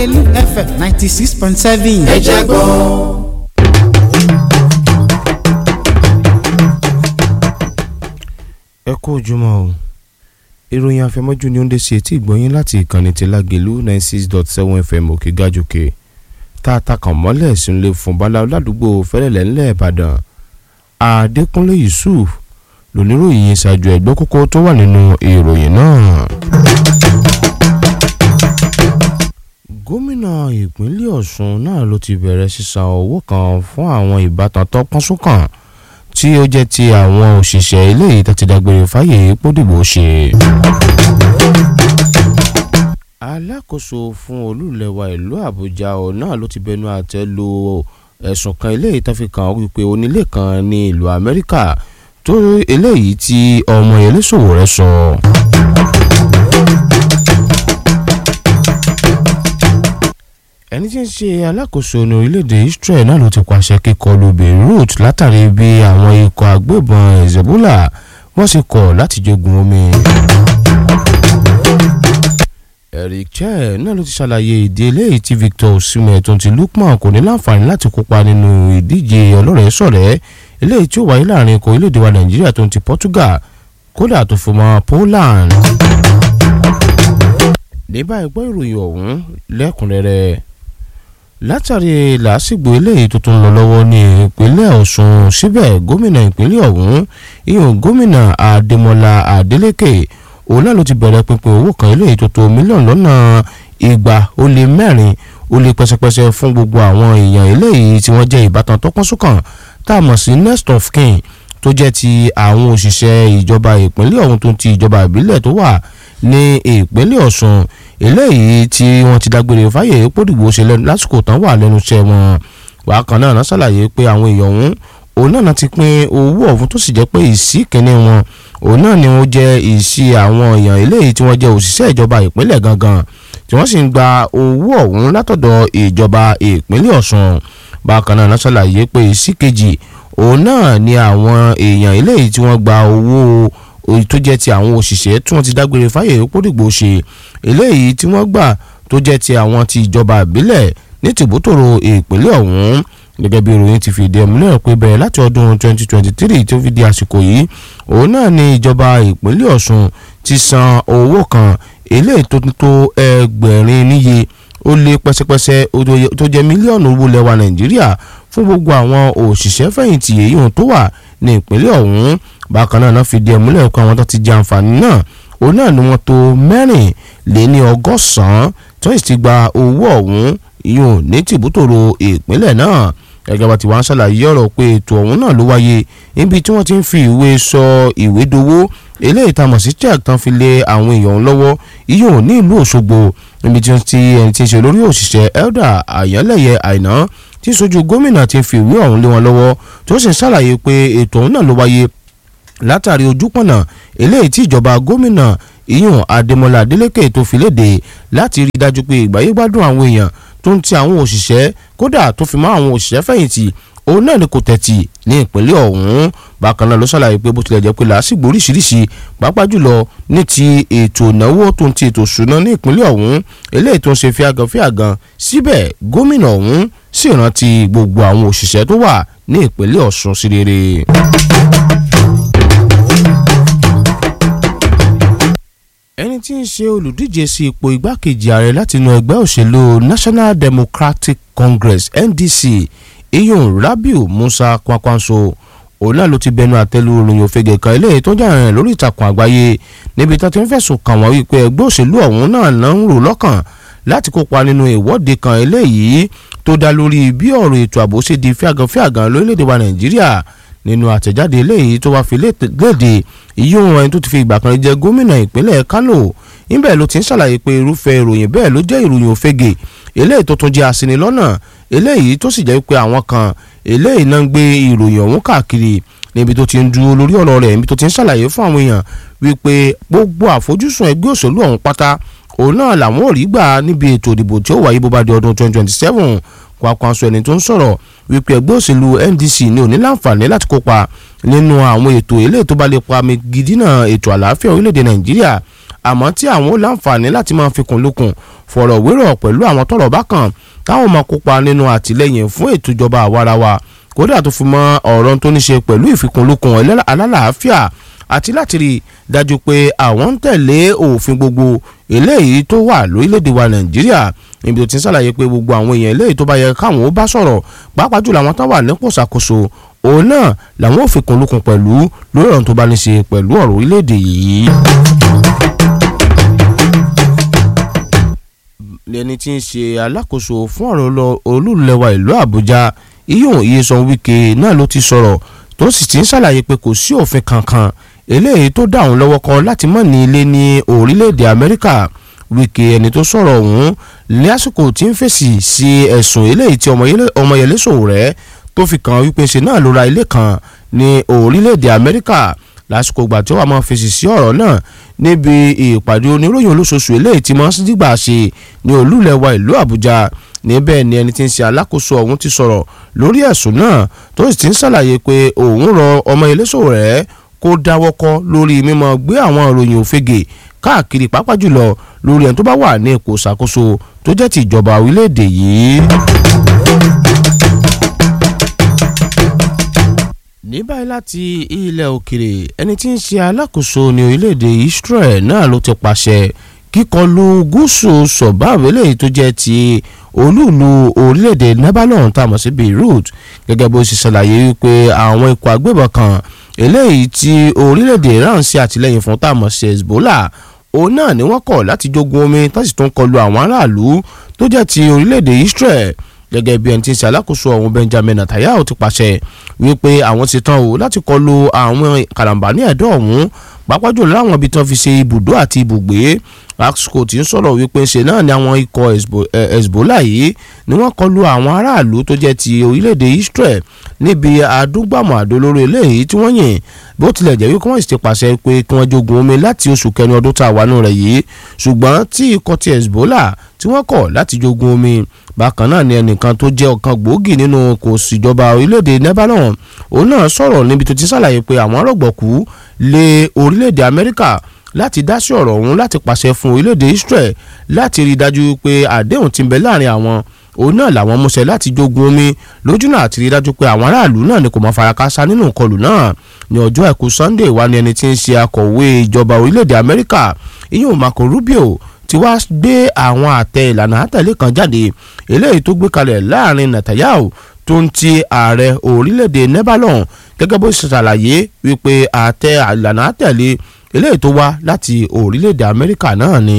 lágẹ̀lú fm ninety six point seven. ẹ jẹ́ gbọ́. ẹ kú ojúmọ́ o ìròyìn àfẹmọ́jú ni ó ń dé sí etí ìgbọ́yín láti ìkànnì ti lágẹ̀lú ninety six dot seven fm òkè gàjòkè tá a ta kàn mọ́lẹ̀ sínú fún bala ládùúgbò fẹ́lẹ́lẹ̀ ńlẹ̀ ìbàdàn adékúnlé yusuf lóníròyìn ṣáájú ẹ̀gbọ́n kókó tó wà nínú ìròyìn náà. gómìnà ìpínlẹ̀ ọ̀ṣun náà ló ti bẹ̀rẹ̀ sísan owó kan fún àwọn ìbátan tó pọ́n súnkàn tí ó jẹ́ ti àwọn òṣìṣẹ́ ilé yìí tó ti dágbére fáyé pódìbò ṣe. alákòóso fún olúlẹ̀wà ìlú àbújá ọ̀ náà ló ti bẹnu àtẹ́ lu ẹ̀sùn kan eléyìí tó fi kàn wípé onílé kan ní ìlú amẹ́ríkà tó eléyìí tí ọmọ eléṣòwò rẹ̀ sọ. ẹni tí ń ṣe alákòóso ní orílẹ̀-èdè Israel náà ló ti pàṣẹ kíkọlù Beirut látàrí bí àwọn ikọ̀ agbébọn Hezbollah wọ́n sì kọ̀ láti jogun omi. Eric Cheh náà ló ti ṣàlàyé ìdí eléyìí tí Victor Osimhen tó ti Lukman kò ní láǹfààní láti kópa nínú ìdíje ọlọ́rẹ̀ẹ́sọ̀rẹ́ eléyìí tí ó wáyé láàrin ikọ̀ orílẹ̀-èdè wa Nàìjíríà tó ti Portugal kódà tó fi mọ́ Poland. ní báyìí gbọ́ ìròyìn ọ̀hún lẹ́kùnrẹ́rẹ́ látàrí làásìgbò eléyìí tó tún lọ lọ́wọ́ ní ìpínlẹ̀ Ọ̀ṣun síbẹ̀ gómìnà ìpínlẹ̀ ọ̀hún ìyọ̀n gómìnà Adémọ́lá Adélékè òun náà ló ti bẹ̀rẹ̀ pínpín owó kan eléyìí tó tó mílíọ̀nù lọ́nà igba ó lé mẹ́rin ó lé pẹ́sẹ́pẹ́sẹ́ fún gbogbo àwọn èèyàn eléyìí tí wọ́n jẹ́ ìbátan tó pọ́n súnkàn tá a mọ̀ sí next of kin tó jẹ́ ti àwọn òṣìṣẹ́ ìjọba ìpínlẹ̀ ọ̀hún tó ti ìjọba ìbílẹ̀ tó wà ní ìpínlẹ̀ Ọ̀ṣun eléyìí tí wọ́n ti dágbére fáyé pódìgbò ṣe lásìkò tán wà lẹ́nu iṣẹ́ wọn wákan náà náà ṣàlàyé pé àwọn èèyàn ọ̀hún òun náà ti pín owó ọ̀hún tó sì jẹ́ pé ìsí kìíní wọn òun náà ni wọ́n jẹ́ ìsí àwọn èèyàn eléyìí tí wọ́n jẹ́ òṣìṣẹ́ ìjọba ìpínlẹ̀ gangan tí wọ́n sì ń gba owó ọ̀hún látọ̀dọ̀ ìjọba ìpínlẹ̀ Ọ̀ṣun bákan náà náà ṣàlàyé pé ìsí kejì òun náà ni àwọn èèyàn eléyìí tí wọ́n gba owó tó jẹ́ ti àwọn òṣìṣẹ́ tí wọ́n ti dágbére fáyè pódìgbò ṣe eléyìí tí wọ́n gbà tó jẹ́ ti àwọn ti ìjọba ìbílẹ̀ ní tìbútòrò ìpínlẹ̀ ọ̀hún gẹ́gẹ́ bí ìròyìn ti fìdí ẹ̀ múlẹ̀ pé bẹ̀rẹ̀ láti ọdún 2023 tó fi di àsìkò yìí òun náà ni ìjọba ìpínlẹ̀ Ọ̀ṣun ti san owó kan eléyìí tó tó ẹgbẹ̀rin níye ó lé pẹ́sẹ́pẹ́sẹ́ tó jẹ́ mílíọ̀nù owó lẹ́wà Nàìjíríà fún gbogbo àwọn òṣìṣẹ́ fẹ̀yìntì èyí tó wà ní ìpínlẹ̀ ọ̀hún bákan náà náà fìdí ẹ̀ múlẹ̀ pé àwọn tó ti jẹ àǹfààní náà òun náà ni wọ́n tó mẹ́rin lé ní ọgọ́sàn-án tí wọ́n sì ti gba owó ọ̀hún yùn ní tìbútòrò ìpínlẹ̀ náà gẹ́gẹ́ bá ti wá ń ṣàlàyé ọ̀rọ̀ pé ètò ọ̀hún náà ló wáyé níbi tí wọ́n ti ń fi ìwé sọ ìwé dowó eléyìí tá a mọ̀ sí check tán fi lé àwọn èèyàn lọ́wọ́ yíyùn ní ìlú Òṣogbo níbi tí wọ́n ti ẹni tí ń ṣe olórí òṣìṣẹ́ elder àyànlẹ́yẹ àìná tí sojú gómìnà ti fi ìwé ọ̀hún lé wọn lọ́wọ́ tó sì ń ṣàlàyé pé ètò ọ̀hún náà ló wáyé látàrí ojúpọ̀nà eléyìí tí ìjọba gómìnà ìyún Adémọ́lá Adélékè tó fi léde láti rí i dájú pé ìgbáyé gbádùn àwọn èèyàn tó ń ti àwọn òṣìṣẹ́ kódà tó fi mọ́ àwọn òṣìṣẹ́ fẹ̀yìntì òun náà ni kò tẹ̀tì ní ìpínlẹ̀ ọ̀hún bákan náà ló ṣàlàyé pé bó tilẹ̀ jẹ́ pé làásìgbò oríṣiríṣi pàápàá jùlọ ní ti ètò ìnáwó tó ń ti ètò ìṣúná ní ìpínlẹ̀ ọ̀hún eléyìí tó ń ṣe fíagan fíagan síbẹ̀ gómìnà ọ̀hún sì rántí gbogbo àwọn òṣìṣẹ́ tó wà ní ìpínlẹ̀ Ọ̀ṣun sí rere. ẹni tí ń ṣe olùdíje sí ipò igbákejì ààrẹ látinú ẹgbẹ́ òṣèlú National Democratic Congress NDC iyun Rabiu Musa Kwankwanso òun náà ló ti bẹnu àtẹ́lu ìròyìn òfegè kan eléyìí tó jà rìn lórí ìtàkùn àgbáyé níbi tó ti ń fẹ̀sùn kàn wọ́n wípé ẹgbẹ́ òṣèlú ọ̀hún náà náà ń rò lọ́kàn láti kópa nínú ìwọ́de kan eléyìí tó dá lórí bí ọ̀rọ̀ ètò ààbò ṣe di fíàgànfíàgàn lórílẹ̀‐èdè wa Nàìjíríà nínú àtẹ̀jáde eléyìí tó wá fi léde ìyóhun ẹni tó ti fi ìgbà kan jẹ gómìnà ìpínlẹ̀ Kánò níbẹ̀ ló ti ń ṣàlàyé pé irúfẹ́ ìròyìn bẹ́ẹ̀ ló jẹ́ ìròyìn òfegè eléyìí tó tún jẹ́ aṣinilọ́nà eléyìí tó sì jẹ́ pé àwọn kan eléyìí náà ń gbé ìròyìn ọ̀hún káàkiri níbi tó ti ń dúró lórí ọ̀rọ̀ rẹ̀ níbi tó ti ń ṣàlàyé fún àwọn èèyàn wípé gbogbo àfojúsùn ẹgbẹ́ òṣèlú ọ̀hún pátá òun náà làwọn ò rí gbà níbi ètò ìdìbò tí ó wáyé bó bá di ọdún 2027 Kwankwanso ẹni tó ń sọ̀rọ̀ wípé ẹgbẹ́ òṣèlú NDC ní òní láǹfààní láti kópa nínú àwọn ètò eléyìí tó bá lè pa mi gidina ètò àlàáfíà orílẹ̀-èdè Nàìjíríà àmọ́ tí àwọn ó láǹfààní láti máa fikùn lukùn fọ̀rọ̀ wérọ̀ pẹ̀lú àwọn tọ́rọ̀ bá kàn táwọn máa kópa nínú àtìlẹ́yìn fún ètò ìjọba àwarawa kódà tó fi mọ́ ọ̀rọ̀ tó ní ṣe pẹ̀lú ìfikùnlukùn alálàáfíà àti láti rí i dájú pé àwọn ń tẹ̀lé òfin gbogbo eléyìí tó wà lórílẹ̀‐èdè wa nàìjíríà níbi tó ti ń ṣàlàyé pé gbogbo àwọn èèyàn eléyìí tó bá yẹ káwọn ó bá sọ̀rọ̀ pàápàá jùlọ àwọn tó wà nípò ṣàkóso òun náà làwọn ò fikùnlukùn pẹ̀lú lórí ọ̀rọ̀ tó bá ní ṣe pẹ̀lú ọ̀rọ̀ orílẹ̀‐èdè yìí. ẹni tí ń ṣe alákòóso fún ọ̀rọ̀ olúlẹ̀wà ìlú àbújá iyún iyesan wike náà ló ti sọ̀rọ̀ tó sì ti ń ṣàlàyé pé kò sí òfin kankan eléyìí tó dá òun lọ́wọ́ kan láti mọ̀ ní ilé ní orílẹ̀-èdè amẹ́ríkà wike ẹni tó sọ̀rọ̀ ọ̀hún lásìkò tí ń fèsì sí ẹ̀sùn eléyìí tí ọmọyẹlé Sowore tó fi kàn wípé ṣe náà ló ra ilé kan ní orílẹ̀-èdè amẹ́ríkà lásìkò ìgbà tí ó wà máa fèsì sí ọ̀rọ̀ náà níbi ìpàdé oníròyìn olóṣooṣù eléyìí tí máa ń dìgbà ṣe ní olúlẹ̀wà ìlú àbújá níbẹ̀ ni ẹni tí ń ṣe alákòóso ọ̀hún ti sọ̀rọ̀ lórí ẹ̀sùn náà tó sì ti ń ṣàlàyé pé òun rọ ọmọ ilé Sowore kó dáwọ́kọ́ lórí mímọ́ gbé àwọn ìròyìn òfegè káàkiri pàápàá jùlọ lórí ẹni tó bá wà ní ipò ìṣàkóso tó jẹ́ ti ìjọba orílẹ̀-èdè yìí. ní báyìí láti ilẹ̀ òkèrè ẹni tí ń ṣe alákòóso ní orílẹ̀-èdè Israel náà ló ti pàṣẹ kíkọlù gúúsù sọ̀báàbù eléyìí tó jẹ́ ti olúùlú orílẹ̀-èdè Lebanon tá a mọ̀ sí Beirut gẹ́gẹ́ bó ṣe ṣàlàyé wípé àwọn ikọ̀ agbébọn kan eléyìí tí orílẹ̀-èdè Iran ṣe àtìlẹ́yìn fún tá a mọ̀ sí Hezbollah òun náà ni wọ́n kọ̀ láti jogun omi tó sì tún kọlù àwọn aráàlú tó jẹ́ ti orílẹ̀-èdè Israel gẹ́gẹ́ bí ẹni tí ń ṣe alákòóso ọ̀hún Benjamin Netanyahu ti pàṣẹ wípé àwọn ti tán o láti kọlù àwọn karambani ẹ̀dọ́ ọ̀hún pàápàá jùlọ láwọn ibi tí wọ́n fi ṣe ibùdó àti ibùgbé Axco ti ń sọ̀rọ̀ wípé ṣe náà ni àwọn ikọ̀ Hezbollah yìí ni wọ́n kọlù àwọn aráàlú tó jẹ́ ti orílẹ̀-èdè Israel níbi àdúgbàmọ̀ àdólóró eléyìí tí wọ́n yìn bó tilẹ̀ jẹ́ wípé wọ́n sì ti pàṣẹ pé kí wọ́n jogun omi láti oṣù kẹrin ọdún tá a wà nù rẹ̀ yìí ṣùgbọ́n tí ikọ̀ ti Hezbollah tí wọ́n kọ̀ láti jogun omi bákan náà ni ẹnìkan tó jẹ́ ọ̀kan gbòógì nínú kò síjọba orílẹ̀-èdè Lebanon òun náà sọ̀rọ̀ níbi tó ti ṣàlàyé pé àwọn rọ̀gbọ̀kú lé orílẹ̀-èdè Amẹ́ríkà láti dá sí ọ̀rọ̀ ọ̀hún láti pàṣẹ fún orílẹ̀-èdè Israel láti rí i dájú pé àdéhùn ti ń bẹ láàrin àwọn òun náà làwọn múṣẹ láti jogun omi lójú náà àti rí i dájú pé àwọn aráàlú náà ni kò mọ farakásá nínú ìkọlù náà ní ọjọ́ àìkú Sunday wà ní ẹni tí ń ṣe akọ̀wé ìjọba orílẹ̀-èdè Amẹ́ríkà ìyóò Marco Rubio ti wá gbé àwọn àtẹ ìlànà àtẹ̀lé kan jáde eléyìí tó gbé kalẹ̀ láàrin Netanyahu tó ń ti ààrẹ orílẹ̀-èdè Lebanon gẹ́gẹ́ bó ṣe ṣàlàyé wípé àtẹ ìlànà àtẹ̀lé eléyìí tó wá láti orílẹ̀-èdè Amẹ́ríkà náà ni.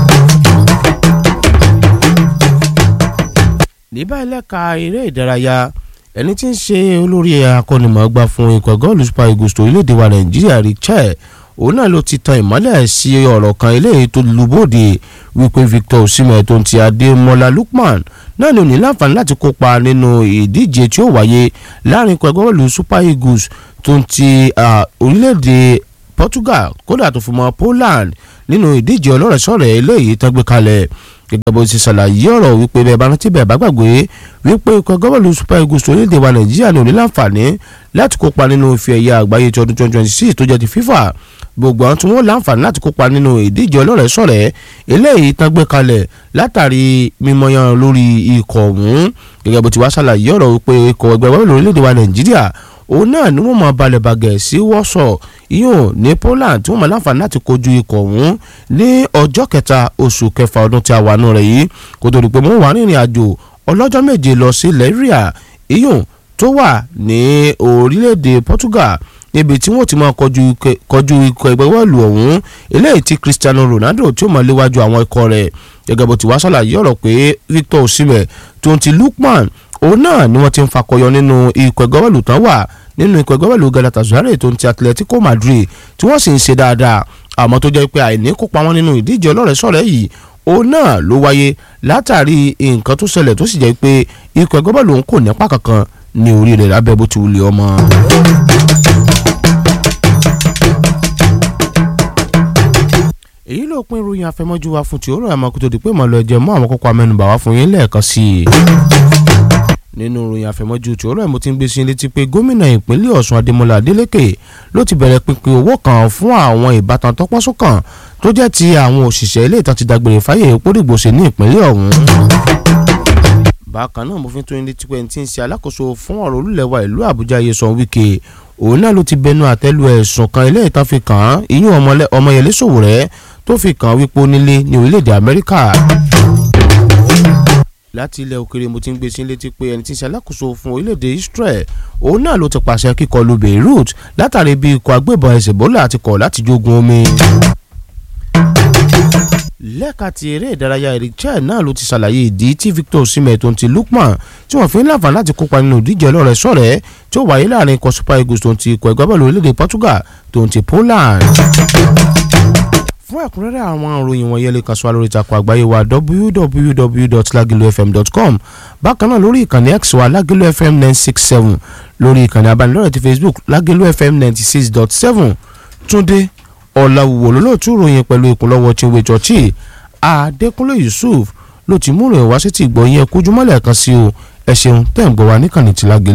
ní báyìí lẹ́ka eré ìdárayá ẹni tí ń ṣe olórí akọ́nimọ̀ọ́gbá fún ikọ̀ gọ́ọ̀lù Super Eagles tó orílẹ̀-èdè wa Nàìjíríà Richard òun náà ló ti tan ìmọ́lẹ̀ sí ọ̀rọ̀ kan eléyìí tó lubóde wípé Victor Osimhen tó ń ti Adémọ́lá Lookman náà ni ò ní láǹfààní láti kópa nínú ìdíje tí ó wáyé láàrin ikọ̀ gọ́ọ̀lù Super Eagles tó ń ti orílẹ̀-èdè Portugal kódà tó fi mọ́ Poland nínú ìdíje ọlọ́rẹ̀sọ̀rẹ̀ eléyìí tán gbé kalẹ̀ gẹ́gẹ́ bó ti ṣàlàyé ọ̀rọ̀ wípé bẹ́ẹ̀ bá rántí bẹ́ẹ̀ bá gbàgbé wípé ikọ̀ gọ́ọ̀lù Super Eagles orílẹ̀-èdè wa Nàìjíríà ní ò ní láǹfààní láti kópa nínú ife ẹ̀yẹ àgbáyé ti ọdún 2026 tó jẹ́ ti FIFA gbogbo àwọn tí wọ́n láǹfààní láti kópa nínú ìdíje ọlọ́rẹ̀ẹ́sọ̀rẹ́ eléyìí tán gbé kalẹ̀ látàrí mímọyán lórí ikọ̀ ọ̀hún gẹ́gẹ́ bó ti wá ṣàlàyé ọ̀rọ̀ wípé ikọ̀ ẹgbẹ́ wọ́n lórílẹ̀‐èdè wa nàìjíríà òun náà ni wọ́n máa balẹ̀ bàgẹ̀ sí wọ́sọ̀ yóò ní Poland tí wọ́n máa láǹfààní láti kojú ikọ̀ ọ̀hún ní ọjọ́ kẹta oṣù kẹfà ọdún tí a wà nù rẹ̀ yìí kó tó di pé wọ́n wà rìnrìn àjò ọlọ́jọ́ méje lọ sí lẹ́ríà iyùn tó wà ní orílẹ̀-èdè Portugal níbi tí wọ́n ti máa kọjú ikọ̀ ẹgbẹ́ bọ́ọ̀lù ọ̀hún eléyìí tí Cristiano Ronaldo tí ó máa léwájú àwọn ikọ̀ rẹ̀ gẹ́gẹ́ bó ti wá ṣàlàyé ọ̀rọ̀ pé Victor Osimhen tó ń ti Lookman òun náà ni wọ́n ti ń fakọyọ nínú ikọ̀ ẹgbẹ́ bọ́ọ̀lù tán wà nínú ikọ̀ ẹgbẹ́ bọ́ọ̀lù Galatasaray tó ń ti Atletico Madrid tí wọ́n sì ń ṣe dáadáa àmọ́ tó jẹ́ pé àìní kópa wọn nínú ìdíje ọlọ́rẹ̀ẹ́sọ̀rẹ́ yìí òun náà ló wáyé látàrí nǹkan tó ṣẹlẹ̀ tó sì jẹ́ pé ikọ̀ ẹgbẹ́ bọ́ọ̀lù òun kò nípa kankan ní orí rẹ̀ lábẹ́ bó ti wulẹ̀ ọmọ. èyí ló pín ìròyìn àfẹmọ́jú wa fún ti òórùn àmọ́ kó tó di pé mọ̀ lọ jẹ́ mọ́ àwọn kókó amẹ́nubà wá fún yín lẹ́ẹ̀kan sí i. nínú ìròyìn àfẹmọ́jú tí òórùn àmọ́ ti ń gbé sí létí pé gómìnà ìpínlẹ̀ Ọ̀ṣun Adémọ́lá Adélékè ló ti bẹ̀rẹ̀ pínpín owó kan fún àwọn ìbátan tọ́pọ́sọ́kàn tó jẹ́ ti àwọn òṣìṣẹ́ ilé ìtàn ti dágbére fáyé pódìgbòsè ní ìpínlẹ̀ ọ̀hún bákan náà mo fi tún ilé tí pé ti ń ṣe alákòóso fún ọ̀rọ̀ olúlẹ̀wà ìlú àbújá Nyesom Wike òun náà ló ti bẹnu àtẹ́lu ẹ̀sùn kan ilé ìtàn fi kàn án ìyún ọmọyẹlé Sowore tó fi kàn wípé onílé ní orílẹ̀-èdè Amẹ́ríkà láti ilẹ̀ òkèrè mo ti ń gbé sí létí pé ẹni tí ń ṣe alákòóso fún orílẹ̀-èdè Israel òun náà ló ti pàṣẹ kíkọlù Beirut látàrí bí ikọ̀ agbébọn Hezbollah ti kọ̀ láti jogun omi lẹ́ka ti eré ìdárayá Eric Chelle náà ló ti ṣàlàyé ìdí tí Victor Osimhen tó ń ti Lookman tí wọ́n fi ń láǹfààní láti kópa nínú ìdíje ọlọ́rẹ̀ sọ̀rẹ́ tí ó wáyé láàrin ikọ̀ Super Eagles tó ń ti ikọ̀ ẹgbẹ́ bọ́ọ̀lù orílẹ̀-èdè Portugal tó ń ti Poland. fún ẹ̀kúnrẹ́rẹ́ àwọn ìròyìn wọ̀nyẹn lè kàn sí wa lórí ìtàkùn àgbáyé wa www.lagilofm.com bákan náà lórí ìkànnì X wa Lagelu FM nine six seven lórí ìkànnì abánidọ́rẹ̀ ti Facebook Lagelu FM ninety six dot seven Túndé ọ̀làwùwò lólóòtú ròyìn pẹ̀lú ìkúnlọ́wọ́ chinwe chọ́ọ̀chì adékúnlé yusuf ló ti múrò ìwá sí ti gbọ́ yẹn kójúmọ́lẹ̀ kan sí o ẹ ṣeun tẹ́ ń gbọ́ wa níkànnì tí lágẹ̀lẹ́.